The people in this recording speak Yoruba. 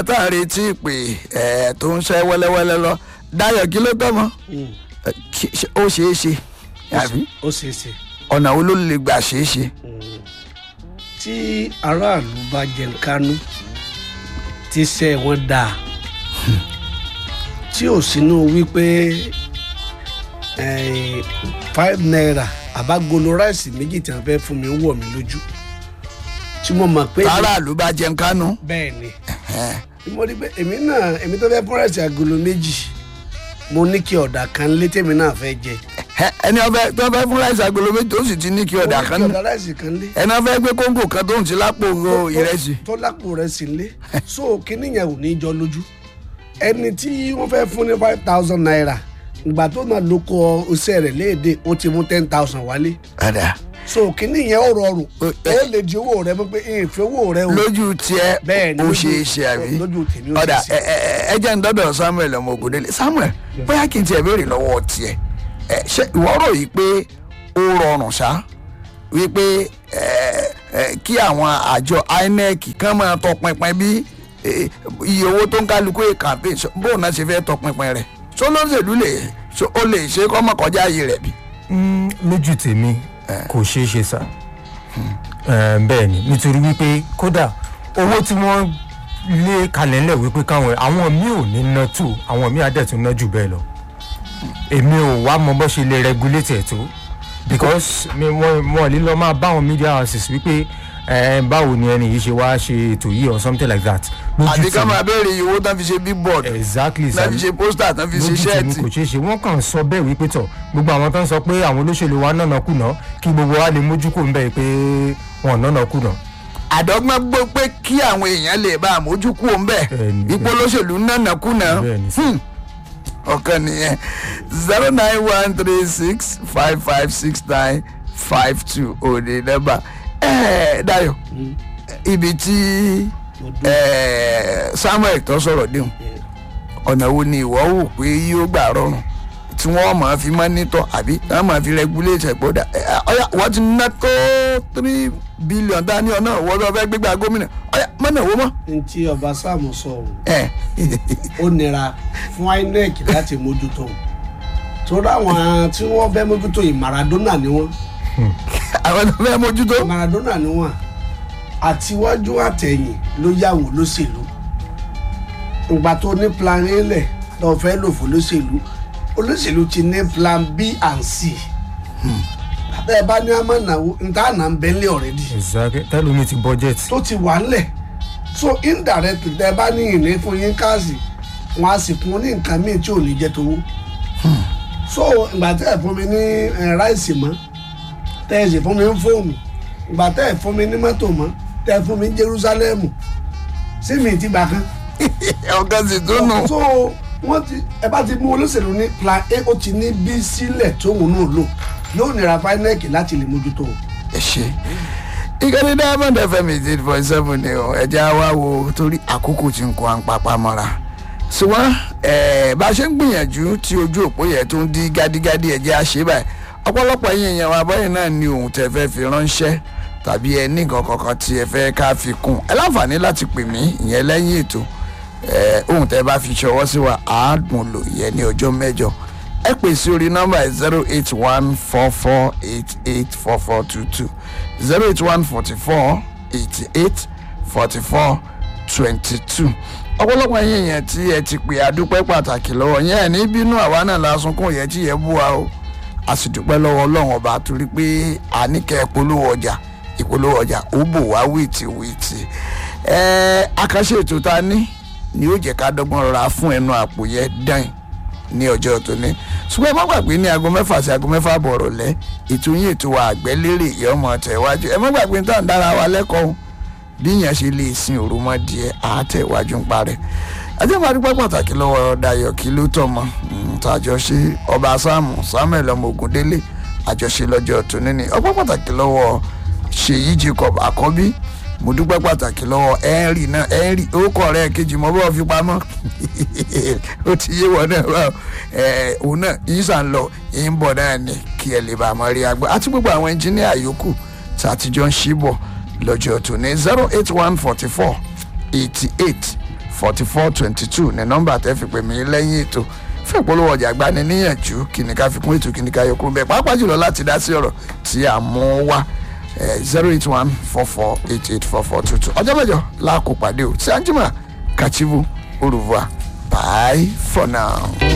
tá a retí pé ẹ tó ń ṣe wẹ́lẹ́wẹ́lẹ́ lọ Dayọ̀ kí ló tọ́ mọ́ Ẹ, kí- ṣe- ó ṣeé ṣe àbí ó ṣeé ṣe ọ̀nà wo ló lè gbà ṣeé ṣe. tí aráàlú bá jẹun kánú tí iṣẹ́ wọn dáa tí ò sínú wípé eh, five naira àbágolo ráìsì méjì tí wọn fẹ́ fún mi ń wọ̀ mí lójú tí mo mọ̀ pé tààràlú bá jẹun kánú. bẹ́ẹ̀ ni tí mo rí pé èmi náà èmi tó fẹ́ fún ráìsì agolo méjì mo ní kí ọ̀dà kan lé tèmi náà fẹ́ jẹ Ẹ, ẹni ọbẹ̀ tó fẹ́ fún ráìsì agolo méjì tó sì ti ní kí ọ̀dà kan mo ní ní kí ọ̀dà ráìsì kan lé ẹni ọbẹ̀ gbé kóńgò kan tó ń ti lápò ro ìrẹsì. tó lápò rẹ̀ sí lé so kíní yẹn ò ní jọ lójú ẹni tí wọ́n fẹ́ fún ní five thousand naira ìgbà tó náà ló kọ iṣẹ́ rẹ̀ léde ó ti mú ten thousand wálé Ọ̀dà so kíní yẹn ó rọrùn Ó- ó lè di owó rẹ mọ́ pé ìfẹ́ owó rẹ o lójú tiẹ̀ bẹ́ẹ̀ ni ó lójú- ṣeé ṣe àbí. lójú tèmi ó ọ̀dà ṣeé ṣe. ẹ ẹ ẹ jẹ́ ń dọ́dọ̀ Samuel ọmọ Ògúndélé Samuel bóyá kí n tiẹ̀ béèrè lọ́wọ́ tiẹ̀ ẹ ṣé ìwọ rò yìí pé ó rọrùn ṣá wípé ẹ ẹ kí àwọn àjọ INEC kàn máa tọpinpin bí ẹ, iye owó tó ń kálukú ẹ̀ campaign ṣó- bóun náà ṣe fẹ́ tọpinpin rẹ̀ ṣó lóṣèlú lè ṣó ó lè ṣe kọ́mọ kọjá ayé rẹ̀ bí. Mm, lójú tèmi kò ṣeé ṣe sá Eh, bẹ́ẹ̀ ni nítorí wípé kódà owó tí wọ́n lé kalẹ̀ ńlẹ̀ wípé káwọn àwọn míì ò ní ná tó àwọn míì á dẹ̀ tún ná jù bẹ́ẹ̀ lọ èmi ò wá mọ bó ṣe lè regulate ẹ̀ tó because mi wọ́n wọ́n lè lọ máa bá àwọn media houses wípé eh, báwo ni ẹni yìí ṣe wá ṣe ètò yìí or something like that lójú àbí ká tèmi- máa béèrè iye owó tán fi ṣe billboard exactly tán fi sir ṣe pósítà tán fi ṣe lójú tèmi ṣẹ́ẹ̀tì. kò ṣeé ṣe wọ́n kàn sọ bẹ́ẹ̀ wípé tọ̀ gbogbo àwọn tó ń sọ pé àwọn olóṣèlú wa nànà kùnà kí gbogbo wa lè mójú kò ń bẹ́ẹ̀ pé wọn nànà kùnà. àdọ́gbọ́n gbọ́ pé kí àwọn èèyàn lè bá àmójú kú òun bẹ́ẹ̀ Bẹ́ẹ̀ni, ipò olóṣèlú nànà kùnà Bẹ́ẹ̀ni, sir. Hmm. ọ̀kan nìyẹn zero nine one three six five five six nine five two òde nọ́mbà ẹ̀ẹ́ Dayọ̀ ibi tí ẹ̀ẹ́ Samuel tó sọ̀rọ̀ déhùn ọ̀nà wo ni ìwọ wò pé yóò gbà rọrùn tí wọ́n máa fi mọ́nítọ̀ àbí wọ́n máa fi regulate ẹ̀gbọ́dà ọ̀yà wọ́n ti ná tó three billion dání ọ̀nà wọ́n lọ fẹ́ gbégbá gómìnà ọ̀yà mọ́nà owó mọ́. n tí ọba sáàmù sọ ọ̀hún ẹ̀ ó nira fún INEC láti mójútó torí àwọn tí wọ́n fẹ́ mójútó yìí Maradona ni wọ́n àwọn tó fẹ́ mójútó. Maradona ni wọ́n àtiwájú àtẹ̀yìn ló yàwó lóṣèlú ìgbà tó ní plan A lẹ̀ tó fẹ́ lò fún lóṣèlú olóṣèlú ti ní plan B and C bẹ́ẹ̀ bá ní àmọ́ ìnáwó níta àná ń bẹ́ńlẹ̀ already exactly tẹ́lómi ti budget. tó ti wà ńlẹ̀ so indirectly tẹ́ bá ní ìní fún yín káàsì wọn á sì fún ní nǹkan míì tí ò ní jẹ́ tówó so ìgbà tẹ́ ẹ̀ fún mi ní eh, ráìsì mọ́ tẹ́ ẹ̀ sì fún mi ní fóònù ìgbà tẹ́ ẹ̀ fún mi ní mọ́tò mọ́ tẹ́ ẹ̀ fún mi ní Jerusalem sí mi ti gbà kan ọ̀gá sì tún nù. so wọ́n ti ẹ bá ti mú olóṣèlú ní plan A ó ti ní B sílẹ̀ tóun náà lò yóò nira FINEC láti lè mójútó o. ẹ ṣe ìkànnì diamond fm eight point seven ni ọ ẹja wa wo torí àkókò tí ń kó à ń papá mọ́ra ṣùgbọ́n ẹ̀ bá a ṣe ń gbìyànjú tí ojú òpó yẹn tó ń di gádígádí ẹ̀jẹ̀ àṣẹ báyìí ọ̀pọ̀lọpọ̀ yín èèyàn wa báyìí náà ni ohun tẹ́ fẹ́ fi ránṣẹ́ tàbí ẹ ní nǹkan kankan tí ẹ fẹ́ ká fi kún ẹ láǹfààní láti pè mí ìyẹn lẹ́yìn ètò ẹ ohun tẹ́ bá fi ṣọwọ́ sí wa àádùn lò yẹn ní ọjọ́ mẹ́jọ ẹ pè sí orí nọ́mbà zero eight one four four eight eight four four two two zero eight one forty four eighty eight forty four twenty two ọ̀pọ̀lọpọ̀ ẹ̀yin èèyàn tí ẹ ti pè àdúpẹ́ pàtàkì lọ́wọ́ yẹn ẹ̀ ní bínú àwa náà la sunkún yẹn tí yẹn bú wa o a sì dúpẹ́ lọ́wọ́ ọlọ́run ọba torí pé àníkẹ́ ìpolówó ọjà ìpolówó ọjà ó bò wá wìtìwìtì ẹ̀ẹ́ àkànṣe ètò ta ní ni ó jẹ́ ká dọ́gbọ́n rọra fún ẹnu àpò yẹn dán ní ọjọ́ tóní ṣùgbọ́n ẹ má gbàgbé ní aago mẹ́fà sí aago mẹ́fà bọ̀rọ̀ lẹ́ ètò yín ètò wa àgbẹ́lérè ìyọ́mọ tẹ̀wájú ẹ má gbàgbé tá à ń dára wa lẹ́kọ̀ọ́ bí yẹn ṣe lè sin òròmọdìẹ àtẹ̀wájú ń parẹ́ ajẹ́pàdúpẹ́ pàtàkì lọ́wọ́ Dayọ̀ kí ló tọ̀ mọ́ tàjọṣe ọba sáàmù Samuel ọmọ Ògúndélé àjọṣe lọ́jọ́ tóní ni ọpẹ́ pàtàkì lọ́wọ́ Ṣèyí Jacob Àkọ́bí mo dúpẹ́ pàtàkì lọ́wọ́ henry náà henry orúkọ rẹ̀ kejì mọ́ bọ́ọ̀ fi pamọ́ ó ti yé wọn náà wá ẹ òun náà yín sàn lọ yín bọ̀ náà ni kí ẹ lè bá a mọ̀ rí agbá àti gbogbo àwọn ẹnjíníà yòókù tí a ti jọ ń ṣí bọ̀ lọ́jọ́ tó ní zero eight one forty four eighty eight forty four twenty two ní nọ́mbà tẹ́ fi pè mí lẹ́yìn ètò fún ìpolówó ọjà gbani níyànjú kí ni ká fi kún ètò kí ni ká yọ kúrò bẹ́ẹ̀ pàápàá jùlọ láti dá sí ọ̀rọ̀ tí a mú wá zero eight one four four eight eight four four two two ọjọ́ mẹ́jọ láàkó pàdé o tí anjima kachivu au revoir bye for now.